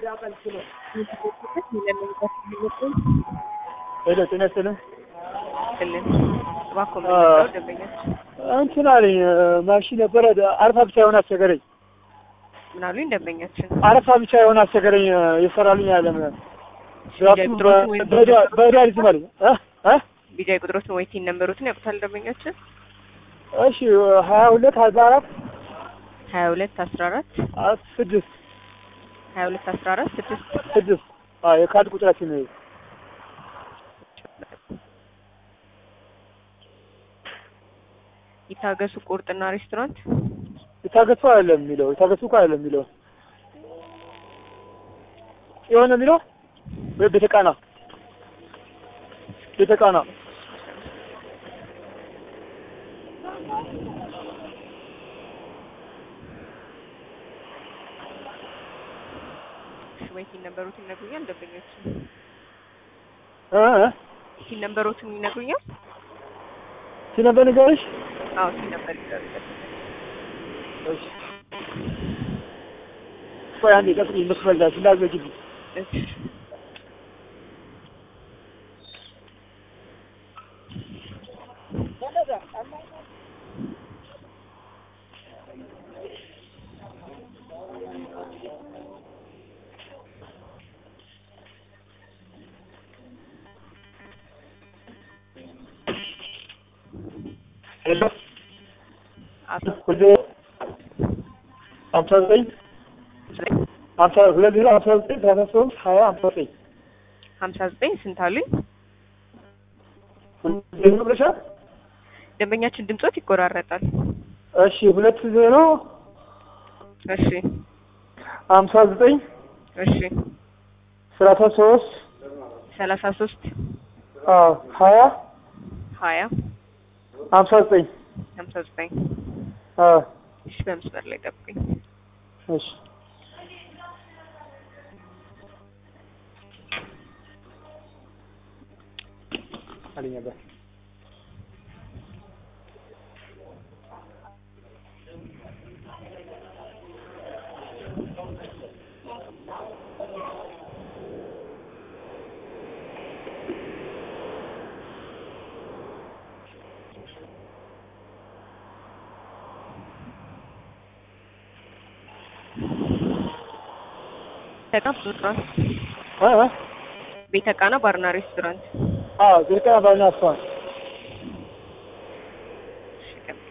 ሄሎ ጤና ይስጥልኝ። ክልን እባክዎ ምንድነው ደንበኞች እንትን አለኝ ማሽን ነበረ አረፋ ብቻ የሆነ አስቸገረኝ። ምን አሉኝ? ደንበኛችን አረፋ ብቻ የሆነ አስቸገረኝ የሰራልኝ አለም ቢጃይ ቁጥሮትን ወይም በዳሪዝ ማለት እ እ ቢጃይ ቁጥሮትን ወይ ቲን ነምበሮትን ያውቁታል ደንበኛችን? እሺ ሀያ ሁለት አርባ አራት ሀያ ሁለት አስራ አራት ስድስት ሀያ ሁለት አስራ አራት ስድስት ስድስት አዎ የካርድ ቁጥራችን ነው። ይታገሱ ቁርጥና ሬስቶራንት የታገሱ አይደለም የሚለው የታገሱ እኮ አይደለም የሚለው የሆነ የሚለው ወይ ቤተቃና ቤተቃና ወይ ቲን ነምበሮትን ይነግሩኛል ደንበኞች? እ እ ቲን ነምበሮትን ይነግሩኛል? ሲነበር ንገርሽ አዎ ቲን ነምበር ይነግሩኛል። እሺ ቆይ አንዴ ጠብቂኝ መስመር ላይ እንዳትዘጊብኝ እሺ ሄሎ አቶ ሁሌ ሀምሳ ዘጠኝ ሀምሳ ሁለት ዜሮ ሀምሳ ዘጠኝ ሰላሳ ሶስት ሀያ ሀምሳ ዘጠኝ ሀምሳ ዘጠኝ ስንት አሉኝ? ዜሮ ብለሻል። ደንበኛችን ድምጾት ይቆራረጣል። እሺ ሁለት ዜሮ እሺ ሀምሳ ዘጠኝ እሺ ሰላሳ ሶስት ሰላሳ ሶስት አዎ ሀያ ሀያ ሀምሳ ዘጠኝ ሀምሳ ዘጠኝ አዎ እሺ በመስመር ላይ ጠብቁኝ። እሺ አለኝ ነበር ቤተቃ ሬስቶራንት እ እ ቤተቃና ባርና ሬስቶራንት አዎ ዘርቃ ባልና አስተዋል እሺ ጠብቁኝ።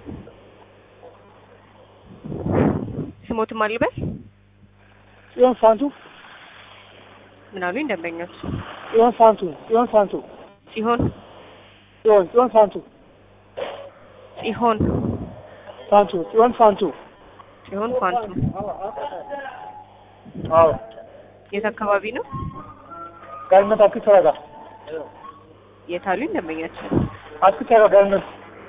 ስሞትም አልበል ጽዮን ፋንቱ ምን አሉኝ ደንበኞች? ጽዮን ፋንቱ ጽዮን ፋንቱ ሲሆን ጽዮን ጽዮን ፋንቱ ሲሆን ፋንቱ ጽዮን ፋንቱ ሲሆን ፋንቱ አዎ የት አካባቢ ነው? ጋርመንት አትክልት ተረጋ የት አሉኝ ደንበኛችን? አትክልት ተረጋ ጋርመንት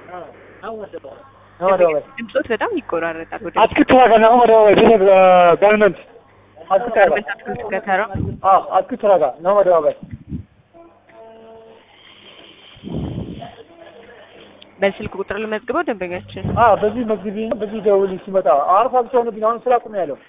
ነው ወደ ወይ ድምጾት በጣም ይቆራረጣል። ወደ አትክልት ተረጋ ነው ወደ ወይ ቤተ ጋርመንት አትክልት ተረጋ ጋርመንት አትክልት ከተራ አዎ አትክልት ተረጋ ነው ወደ ወይ በስልክ ቁጥር ልመዝግበው ደንበኛችን አዎ በዚህ መግቢ በዚህ ደውል ሲመጣ አረፋ ብቻ ሆነብኝ አሁን ስራ ቁም ያለው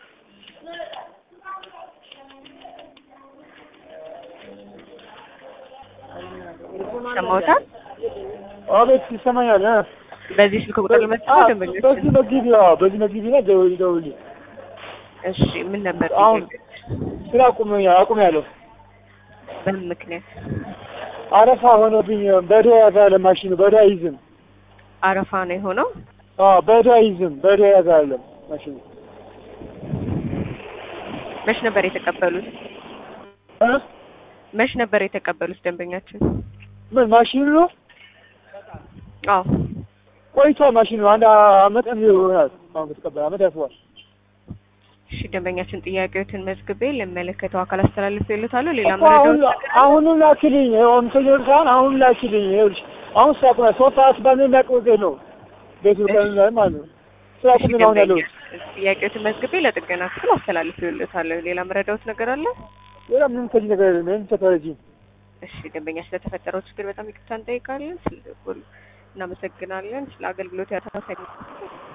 ሰማውታል። አቤት ይሰማኛል እ በዚህ ስልክ ቁጥር ልመዝግበው አዎ፣ ደንበኛችን በዚህ መግቢ አዎ በዚህ መግቢ ነው ደውል ደውል እሺ ምን ነበር አሁን ጥያቄው? ስራ ቁም አቁም ያለው በምን ምክንያት አረፋ ሆነብኝ በዳ ያዛለ ማሽኑ በዳ አይዝም አረፋ ነው የሆነው? አዎ በዳ አይዝም በዳ ያዛለ ማሽኑ መች ነበር የተቀበሉት? እ መች ነበር የተቀበሉት ደንበኛችን? ምን ማሽኑ ነው አዎ ቆይቷል ማሽኑ አንድ አመት ይሆናል አሁን ከተቀበለ አመት ያልፈዋል እሺ ደንበኛችን ጥያቄዎትን መዝግቤ ለሚመለከተው አካል አስተላልፌልዎታለሁ። ሌላ እኮ አሁን መረጃዎች ነገር አለ? አሁንም ላኪልኝ አሁን ሰኞ ሳይሆን አሁን ላኪልኝ ይኸውልሽ አሁን ስራ ቁም ሶስት ሰዓት ባለ የሚያውቀው ነው ቤቱ ቀን ላይ ማለት ነው ስራ እሺ ቁም ነው አሁን ያለው ደንበኛ ጥያቄዎትን መዝግቤ ለጥገና ክፍል አስተላልፌልዎታለሁ። ሌላ መረዳዎት ነገር አለ? ሌላ ምንም ከዚህ ነገር የለም ምንም ተተረጂ እሺ ደንበኛ ስለተፈጠረው ችግር በጣም ይቅርታ እንጠይቃለን። ስለደወሉ እናመሰግናለን። ስለ አገልግሎት ያተሳሰ